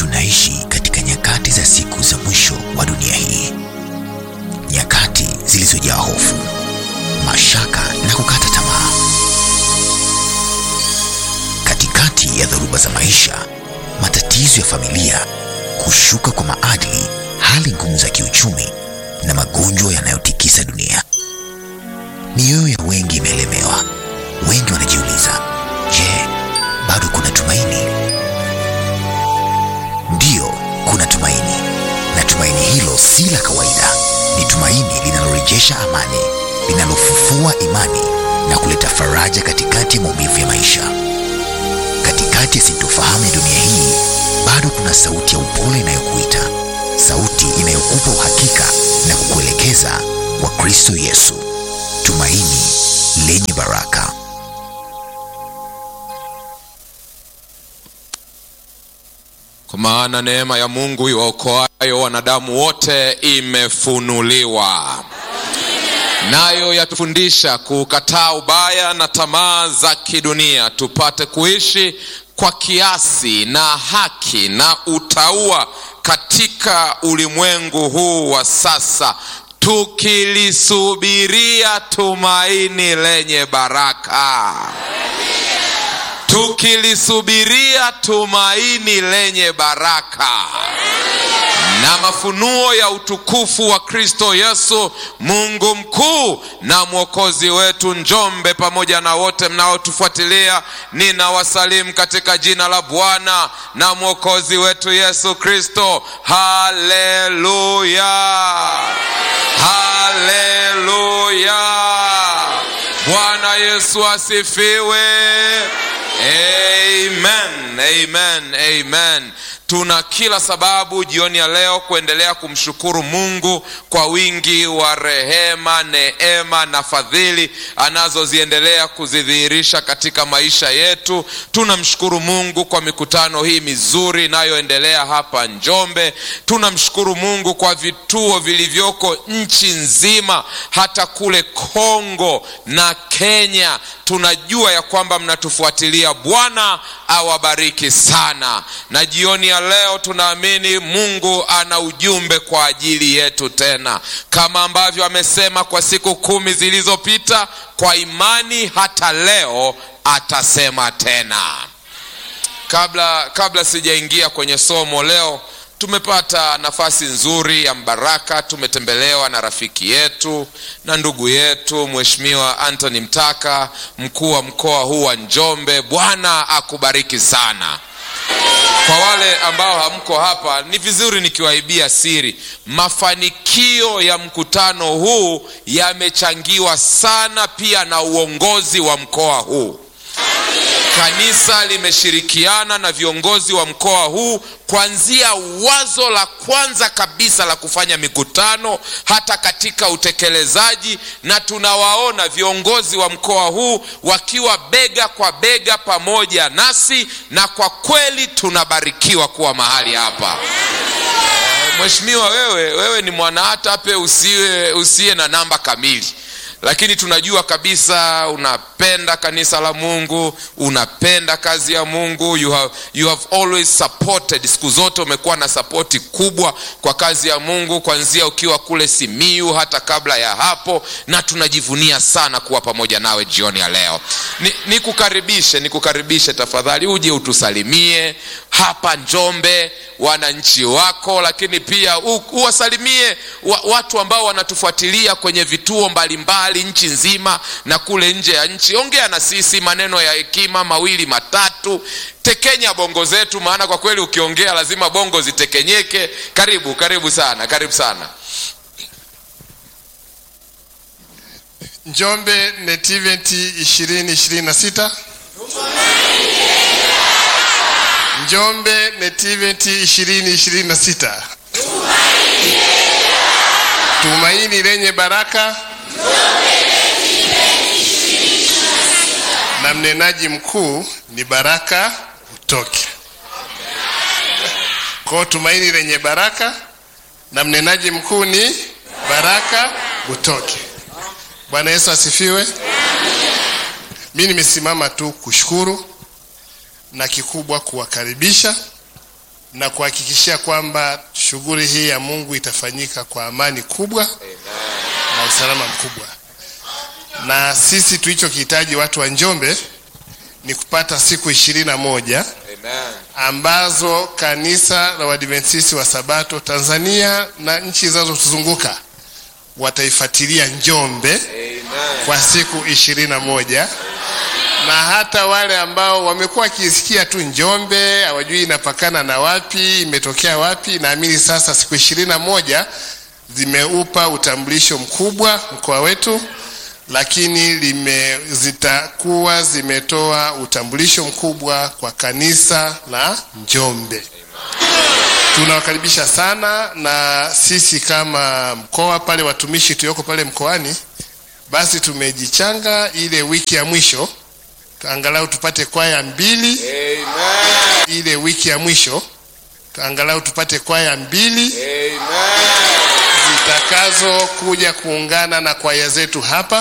Tunaishi katika nyakati za siku za mwisho wa dunia hii, nyakati zilizojaa hofu, mashaka na kukata tamaa. Katikati ya dhoruba za maisha, matatizo ya familia, kushuka kwa maadili, hali ngumu za kiuchumi na magonjwa yanayotikisa dunia, mioyo ya wengi imeelemewa. Wengi wanajiuliza, je, bado kuna tumaini? Ndiyo, kuna tumaini, na tumaini hilo si la kawaida. Ni tumaini linalorejesha amani, linalofufua imani na kuleta faraja katikati ya maumivu ya maisha. Katikati ya sintofahamu ya dunia hii, bado kuna sauti ya upole inayokuita, sauti inayokupa uhakika na kukuelekeza kwa Kristo Yesu, tumaini lenye baraka. Kwa maana neema ya Mungu iwaokoayo wanadamu wote imefunuliwa, nayo yatufundisha kukataa ubaya na tamaa za kidunia, tupate kuishi kwa kiasi na haki na utauwa katika ulimwengu huu wa sasa, tukilisubiria tumaini lenye baraka tukilisubiria tumaini lenye baraka na mafunuo ya utukufu wa Kristo Yesu, Mungu mkuu na mwokozi wetu. Njombe pamoja na wote mnaotufuatilia, ninawasalimu katika jina la Bwana na mwokozi wetu Yesu Kristo. Haleluya, haleluya! Bwana Yesu asifiwe. Amen, amen, amen. Tuna kila sababu jioni ya leo kuendelea kumshukuru Mungu kwa wingi wa rehema, neema na fadhili anazoziendelea kuzidhihirisha katika maisha yetu. Tunamshukuru Mungu kwa mikutano hii mizuri inayoendelea hapa Njombe. Tunamshukuru Mungu kwa vituo vilivyoko nchi nzima, hata kule Kongo na Kenya. Tunajua ya kwamba mnatufuatilia. Bwana awabariki sana. Na jioni ya leo tunaamini Mungu ana ujumbe kwa ajili yetu tena, kama ambavyo amesema kwa siku kumi zilizopita, kwa imani hata leo atasema tena. Kabla kabla sijaingia kwenye somo leo, tumepata nafasi nzuri ya mbaraka. Tumetembelewa na rafiki yetu na ndugu yetu Mheshimiwa Anthony Mtaka, mkuu wa mkoa huu wa Njombe. Bwana akubariki sana. Kwa wale ambao hamko hapa, ni vizuri nikiwaibia siri, mafanikio ya mkutano huu yamechangiwa sana pia na uongozi wa mkoa huu. Kanisa limeshirikiana na viongozi wa mkoa huu kuanzia wazo la kwanza kabisa la kufanya mikutano hata katika utekelezaji, na tunawaona viongozi wa mkoa huu wakiwa bega kwa bega pamoja nasi, na kwa kweli tunabarikiwa kuwa mahali hapa. Mheshimiwa, wewe wewe ni mwanaatape usiwe usiye na namba kamili lakini tunajua kabisa unapenda kanisa la Mungu, unapenda kazi ya Mungu. You have, you have always supported, siku zote umekuwa na sapoti kubwa kwa kazi ya Mungu, kuanzia ukiwa kule Simiyu hata kabla ya hapo, na tunajivunia sana kuwa pamoja nawe jioni ya leo. Nikukaribishe, ni nikukaribishe tafadhali, uje utusalimie hapa Njombe, wananchi wako, lakini pia uwasalimie watu ambao wanatufuatilia kwenye vituo mbalimbali nchi nzima na kule nje ya nchi. Ongea na sisi maneno ya hekima mawili matatu, tekenya bongo zetu, maana kwa kweli ukiongea lazima bongo zitekenyeke. Karibu, karibu sana, karibu sana. Njombe NET Event 2026 Njombe NET Event 2026 tumaini lenye baraka na mnenaji mkuu ni Baraka Utoke. Kwa tumaini lenye baraka na mnenaji mkuu ni Baraka Utoke. Bwana Yesu asifiwe. Mimi nimesimama tu kushukuru na kikubwa kuwakaribisha na kuhakikishia kwamba shughuli hii ya Mungu itafanyika kwa amani kubwa na usalama mkubwa. Na sisi tulichokihitaji watu wa Njombe ni kupata siku ishirini na moja Amen. ambazo kanisa la Waadventista wa Sabato Tanzania na nchi zinazotuzunguka wataifuatilia Njombe Amen. kwa siku ishirini na moja na hata wale ambao wamekuwa wakisikia tu Njombe hawajui inapakana na wapi, imetokea wapi, naamini sasa siku ishirini na moja zimeupa utambulisho mkubwa mkoa wetu, lakini lime, zitakuwa zimetoa utambulisho mkubwa kwa kanisa la Njombe. Tunawakaribisha sana, na sisi kama mkoa pale, watumishi tulioko pale mkoani, basi tumejichanga ile wiki ya mwisho angalau tupate kwaya mbili Amen. ile wiki ya mwisho angalau tupate kwaya mbili Amen. zitakazo kuja kuungana na kwaya zetu hapa